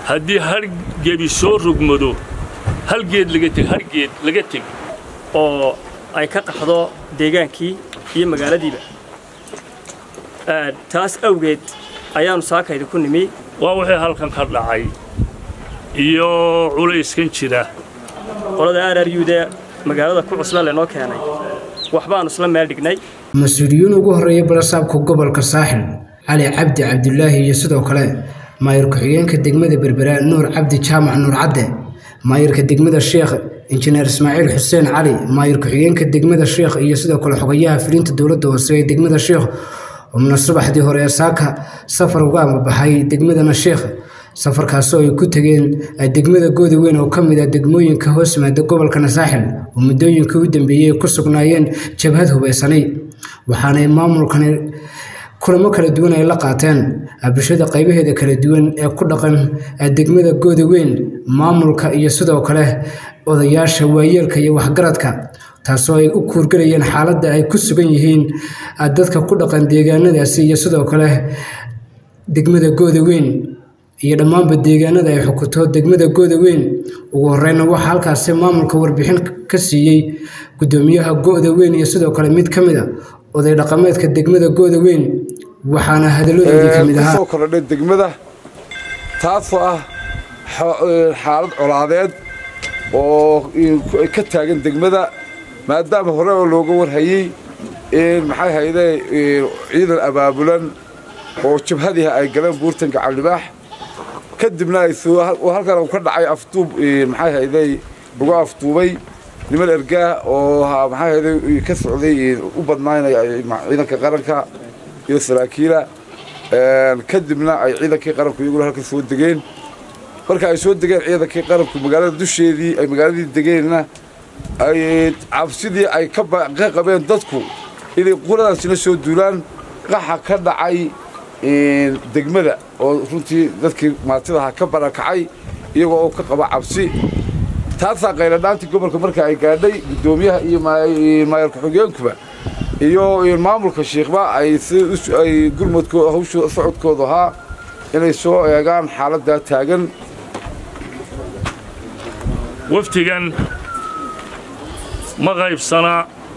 haddii har gebi soo rogmado hal geed laga teg har geed laga teg oo ay ka qaxdo deegaankii iyo magaaladiiba taas awgeed ayaannu saakayda ku nimi waa wixii halkan ka dhacay iyo culayskan jira qolada araryuuda magaalada ku cusba laynoo keenay waxbaannu isla meel dhignay mas-uuliyiin ugu horreeya balasaabka gobolka saaxil cali cabdi cabdulaahi iyo sidoo kale maayir ku-xigeenka degmada berbera nuur cabdi jaamac nuur cadde maayirka degmada sheekh injineer ismaaciil xuseen cali maayir ku-xigeenka degmada sheekh iyo sidoo kale xogayaha filinta dowladda hoose ee degmada sheekh umna subaxdii hore ee saaka safar uga amabaxay degmadana sheekh safarkaasoo ay ku tegeen degmada gooda weyn oo ka mid ah degmooyinka hoos yimaada gobolkana saaxil oo muddooyinkii u dambeeyey ay ku sugnaayeen jabhad hubaysanay waxaanay maamulkani kulamo kala duwan ay la qaateen bulshada qaybaheeda kala duwan ee ku dhaqan degmada gooda weyn maamulka iyo sidoo kale odayaasha waayeelka iyo waxgaradka taasoo ay u kuurgelayeen xaaladda ay ku sugan yihiin dadka ku dhaqan deegaanadaasi iyo sidoo kale degmada gooda weyn iyo dhammaanba deegaanada ay xukuto degmada gooda weyn ugu horeyna waxaa halkaasi maamulka warbixin ka siiyey guddoomiyaha go'da weyn iyo sidoo kale mid ka mid a oday dhaqameedka degmada gooda weyn waxaana hadalladoodii ka mid ahaa kusoo kordhay degmada taasoo ah xaalad colaadeed oo ka taagan degmada maadaama hore oo looga warhayey maxay hayde ciidan abaabulan oo jabhadiha ay galeen buurtan gacaldhibaax kadibna halkan uu ka dhacay afduub maxay hayday lagu afduubay niman ergaah oo maxay hayday ka socday u badnaynaya ciidanka qaranka iyo saraakiila kadibna ay ciidankii qaranku iyaguna halka soo degeen marka ay soo degeen ciidankii qaranku magaalada dusheedii ay magaaladii degeenna ay cabsidii ay ka qabeen dadku inay quradaasina soo duulaan qaxa ka dhacay degmada oo runtii dadkii maatidaha ka barakacay iyagoo oo ka qaba cabsi taasaa qayladhaantii gobolka marka ay gaadhay guddoomiyaha iyo maayar ku-xigeenkuba iyo maamulka shiikhba ay ay gurmadkooda hawshu socodkoodu ahaa inay soo eegaan xaaladdaa taagan waftigan ma qaybsana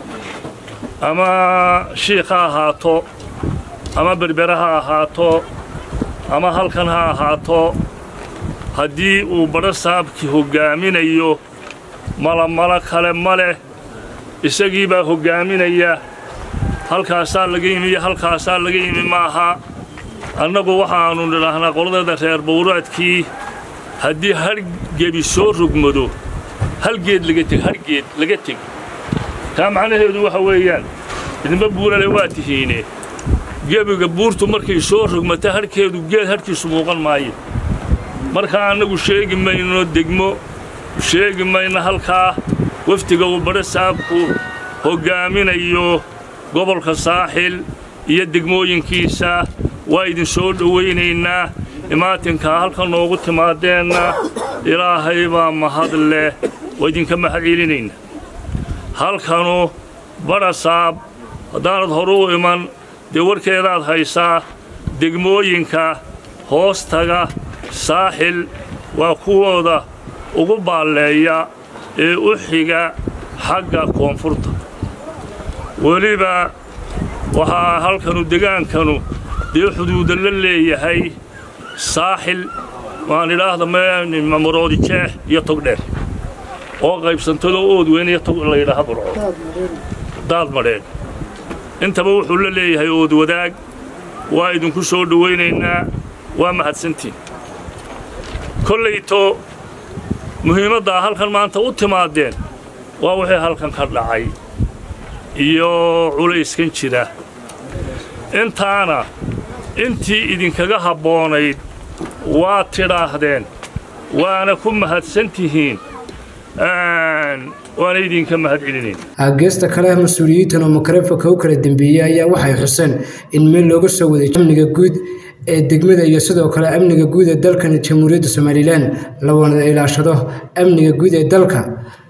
ama shiikh ha ahaato ama berbere ha ahaato ama halkan ha ahaato haddii uu badho saabkii hoggaaminayo malamalo kale ma leh isagii baa hoggaaminaya halkaasaa laga yimi iyo halkaasaa laga yimi maaha annagu waxaannu nidhaahnaa qoladeeda reer bawraadkii haddii har gebi soo rogmado hal geed laga teg har geed laga teg taa macnaheedu waxa weeyaan idinba buurale waa tihiine gebiga buurtu markay soo rogmata harhkeedu geed harhkiisu muuqan maayo markaa annagu sheegi mayno degmo sheegi mayno halkaa wafdiga uu badho saabku hoggaaminayo gobolka saaxil iyo degmooyinkiisa waa idin soo dhowaynaynaa imaatinkaa halkan noogu timaadeenna ilaahay baa mahad leh waa idinka mahad celinaynaa halkanu badha saab haddaanad horu u iman dee warkeedaad haysaa degmooyinka hoostaga saaxil waa kuwooda ugu baalleeya ee u xiga xagga koonfurta weliba waxaa halkanu degaankanu dee xuduuda la leeyahay saaxil waan idhaahda maroodi jeex iyo togdheer oo qaybsantadoo ood weyn iyo tog layidhaaha burco daad madheen intaba wuxuu la leeyahay ood wadaag waa idinku soo dhowaynaynaa waa mahadsantiin kollayto muhiimaddaa halkan maanta u timaadeen waa wixii halkan ka dhacay iyo culayskan jira intaana intii idinkaga habboonayd waa tidhaahdeen waana ku mahadsan tihiin waana idinka mahad celinayn geesta kale mas-uuliyiintan oo makarefonka u kala dambeeyey ayaa waxay xuseen in meel looga soo waday amniga guud ee degmada iyo sidoo kale amniga guud ee dalkan jamhuuriyadda somalilan la wada ilaashado amniga guud ee dalka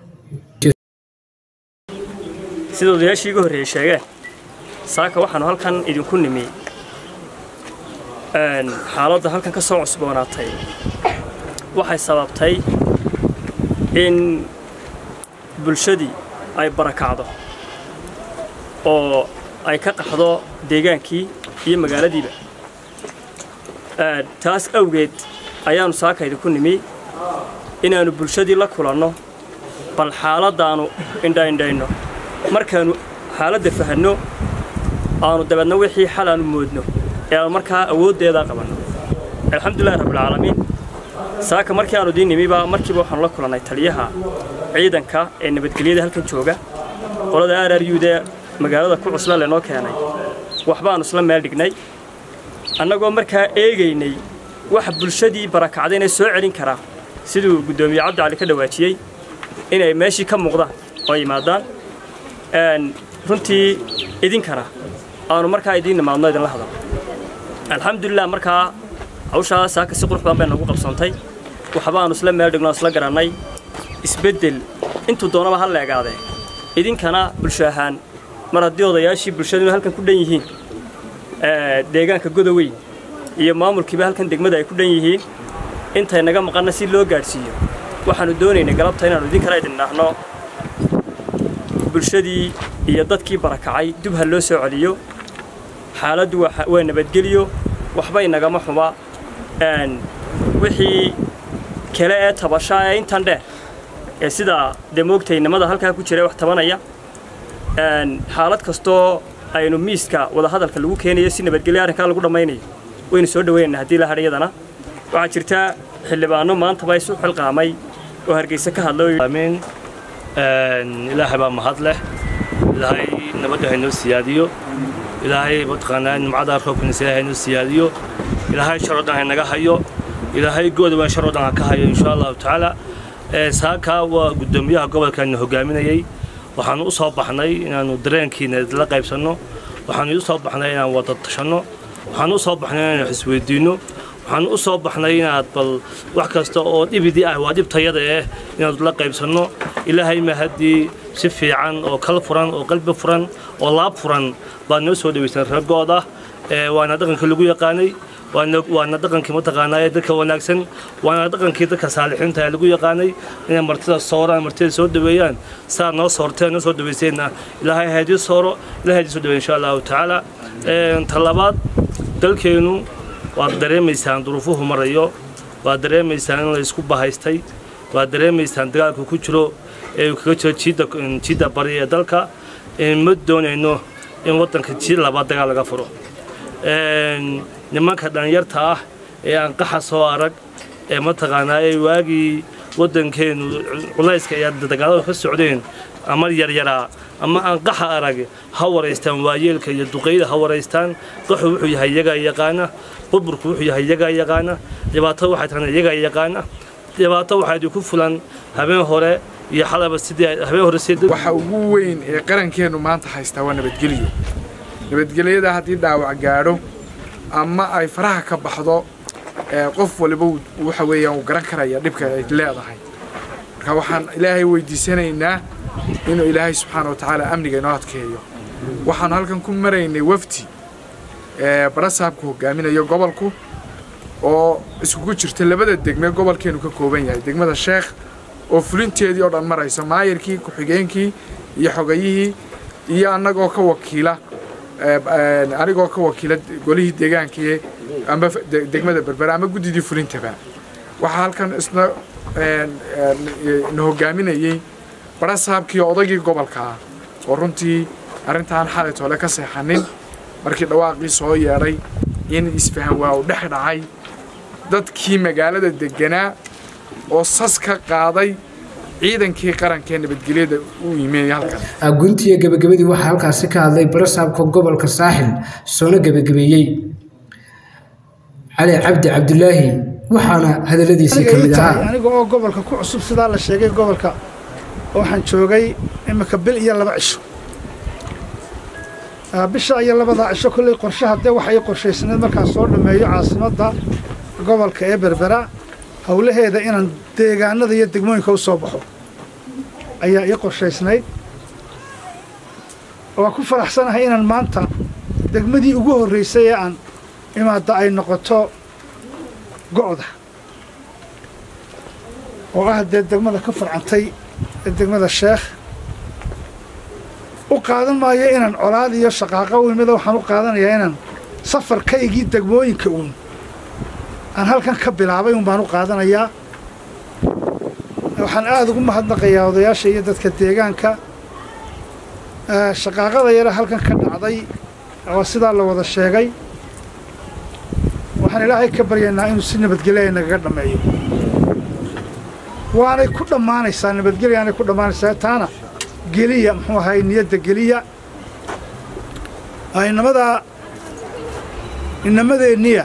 sida odayaashii iga horreeyey sheegeen saaka waxaanu halkan idinku nimi xaaladda halkan ka soo cusboonaatay waxay sababtay in bulshadii ay barakacdo oo ay ka qaxdo deegaankii iyo magaaladiiba taas awgeed ayaannu saakayda ku nimi inaannu bulshadii la kulanno bal xaaladdaannu indhaindhayno markaannu xaaladda fahanno aanu dabeedna wixii xal aanu moodno ee aanu markaa awooddeedaa qabanno alxamdulillahi rabbilcaalamiin saaka markii aanu idiin nimibaa markiiba waxaanu la kulannay taliyaha ciidanka ee nabadgelyada halkan jooga qolada araryuuda magaalada ku cusbaan laynoo keenay waxbaannu isla meel dhignay annagoo markaa eegaynay waxa bulshadii barakacdayna soo celin karaa siduu guddoomiye cabdi cali ka dhawaajiyey inay meeshii ka muuqdaan oo yimaadaan runtii idinkana aanu markaa idiin nimaadno idinla hadal alxamdulilah markaa hawshaa saaka si qurux badan bay nagu qabsantay waxbaannu isla meel dhigno isla garannay isbeddel intuu doonaba ha leegaadee idinkana bulsho ahaan mar haddii odayaashii bulshaduna halkan ku dhan yihiin deegaanka godoweyn iyo maamulkiiba halkan degmada ay ku dhan yihiin intay naga maqanna si loo gaadhsiiyo waxaannu doonaynay galabta inaannu idinkana idin dhaahno bulshadii iyo dadkii barakacay dib ha loo soo celiyo xaaladdu waa nabadgeliyo waxbay nagama xuma wixii kale ee tabashaa ee intan dheer ee sidaa dee moogtaynimada halkaa ku jira wax tabanaya xaalad kastoo aynu miiska wadahadalka lagu keenayo si nabadgelyo arrinkaa lagu dhammaynayo waynu soo dhaweynana haddii la hadhayadana waxaa jirta xildhibaano maantaba isu xilqaamay oo hargeysa ka hadlay ilaahay baa mahad leh ilaahay nabadda haynoo siyaadiyo ilaahay mataqaanaa nimcada roobkiisa ilaahay haynoo siyaadiyo ilaahay shar oo dhan haynaga hayo ilaahay gooda waa shar oo dhan ha ka hayo insha allahu tacaala saaka waa guddoomiyaha gobolkaana hogaaminayey waxaanu u soo baxnay inaannu dareenkiina la qaybsanno waxaanu u soo baxnay inaan wada tashanno waxaanu u soo baxnay inaanu isweydiinno waxaanu u soo baxnay inaad bal wax kasta oo dhibidii ah waa dhibtayada eh inaanu la qaybsanno ilaahay ma haddii si fiican oo kal furan oo qalbi furan oo laab furan baad noo soo dhawaysan raggooda waana dhaqankii lagu yaqaanay waana dhaqankii mataqaanaa ee dadka wanaagsan waana dhaqankii dadka saalixiinta ee lagu yaqaanay inay martida sooraan martida soo dhaweeyaan saa noo soorteen noo soo dhawayseenna ilaahay haydii sooro ilahay haydii soo dhaweey insha allahu tacaala talabaad dalkeennu waad dareemaysaan duruufuhu marayo waad dareemaysaan in la isku bahaystay waad dareemaysaan dagaalku ku jiro ee uu kaga jiro jiidda jiidda bari ee dalka ma doonayno in waddanka jiid labaad dagaal laga furo nimanka dhalinyarta ah ee aan qaxa soo arag ee mataqaanaa ee waagii waddankeennu culayska iyo dagaaladu ka socdeen ama yaryaraa ama aan qaxa arag ha waraystaan waayeelka iyo duqeyda ha waraystaan qaxu wuxuu yahay iyagaa yaqaana burburku wuxuu yahay iyagaa yaqaana dhibaato waxay tahana iyagaa yaqaana dhibaato waxaa idinku fulan habeen hore iyo xalaba sidii habeen hore sidii waxa ugu weyn ee qarankeennu maanta haystaa waa nabadgelyo nabadgelyada haddii dhaawac gaadho ama ay faraha ka baxdo qof waliba waxa weeyaan uu garan karaya dhibka ay leedahay marka waxaan ilaahay weydiisanaynaa inuu ilaahay subxaana wa tacaala amniga inoo adkeeyo waxaanu halkan ku maraynay wafdi barasaabku hogaaminayo gobolku oo iskugu jirta labada degme gobolkeenu ka kooban yahay degmada sheekh oo fulinteedii oo dhan marayso maayarkii ku-xigeenkii iyo xogayihii iyo annagoo ka wakiila anigoo ka wakiila golihii deegaankii ama degmada berbera ama guddidii fulintaba waxaa halkan isna na hogaaminayey barasaabkii odaygii gobolka ah oo runtii arrintaan xalay toole ka seexanin markii dhawaaqii soo yeedhay in isfahan waa u dhex dhacay dadkii magaalada deganaa oo sas ka qaaday ciidankii qarankee nabadgelyada u yimid halkan guntiya gebagabadii waxaa halkaasi ka hadlay barasaabka gobolka saaxil soona gebagabeeyey cali cabdi cabdulaahi waxaana hadalladiisii ka mid ahaa aniga oo gobolka ku cusub sidaa la sheegay gobolka waxaan joogay imika bil iyo laba cisho bisha iyo labadaa cisho kolley qorshaha dee waxay qorshaysnayd markaan soo dhammeeyo caasimadda gobolka ee berbera howlaheeda inaan deegaanada iyo degmooyinka u soo baxo ayaa ii qorshaysnayd waa ku faraxsanahay inaan maanta degmadii ugu horraysay ee aan imaadda ay noqoto go'da oo ah dee degmada ka farcantay ee degmada sheekh u qaadan maayo inaan colaad iyo shaqaaqo u imida waxaan u qaadanayaa inaan safarkaygii degmooyinka uun aan halkan ka bilaabay un baan u qaadanayaa waxaan aada ugu mahadnaqayaa odayaasha iyo dadka deegaanka shaqaaqada yare halkan ka dhacday oo sidaa la wada sheegay waxaan ilaahay ka baryaynaa inuu si nabadgelya nagaga dhammeeyo waanay ku dhammaanaysaa nabadgelyaanay ku dhammaanaysaa taana geliya muxuu ahay niyadda geliya inamadaa inamadeenniya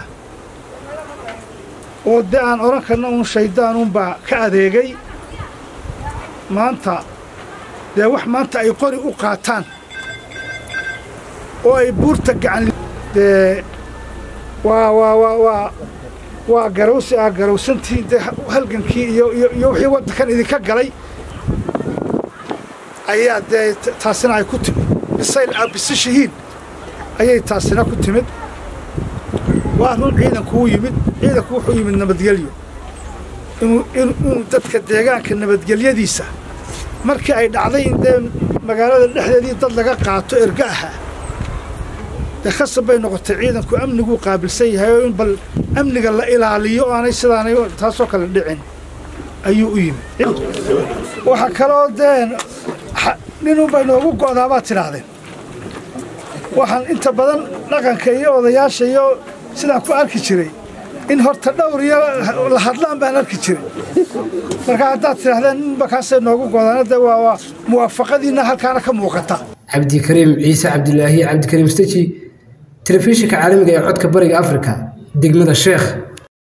oo dee aan odhan karna uun shaydaanuunbaa ka adeegay maanta dee wax maanta ay qori u qaataan oo ay buurta gacan dee waa waa waa waa waa garawsi ah garawsantii dee halgankii iyo iyo iyo wixii waddankan idinka galay ayaa dee taasina ay ku timid bisayl ah bisishihiin ayay taasina ku timid waa run ciidanku u yimid ciidanku wuxuu yimid nabadgelyo inuu inuu dadka deegaanka nabadgelyadiisa markii ay dhacday in dee magaalada dhexdeedii dad laga qaato erga ahaa dee khasab bay noqotay ciidanku amniguu qaabilsan yahay oo in bal amniga la ilaaliyo aanay sidaanay taasoo kale dhicin ayuu u yimid waxaa kaloo dee ninunbay noogu go'daa baad tidhaahdeen waxaan inta badan dhaqanka iyo odayaasha iyo sidaan ku arki jiray in horta dhowr iyo la hadlaan baan arki jiray marka haddaad tidhahdeen ninba kaasay noogu godaana dee waa waa muwaafaqadiinna halkaana ka muuqata cabdikariim ciise cabdilaahi cabdikariim steji telefishinka caalamiga ee codka bariga afrika degmada sheekh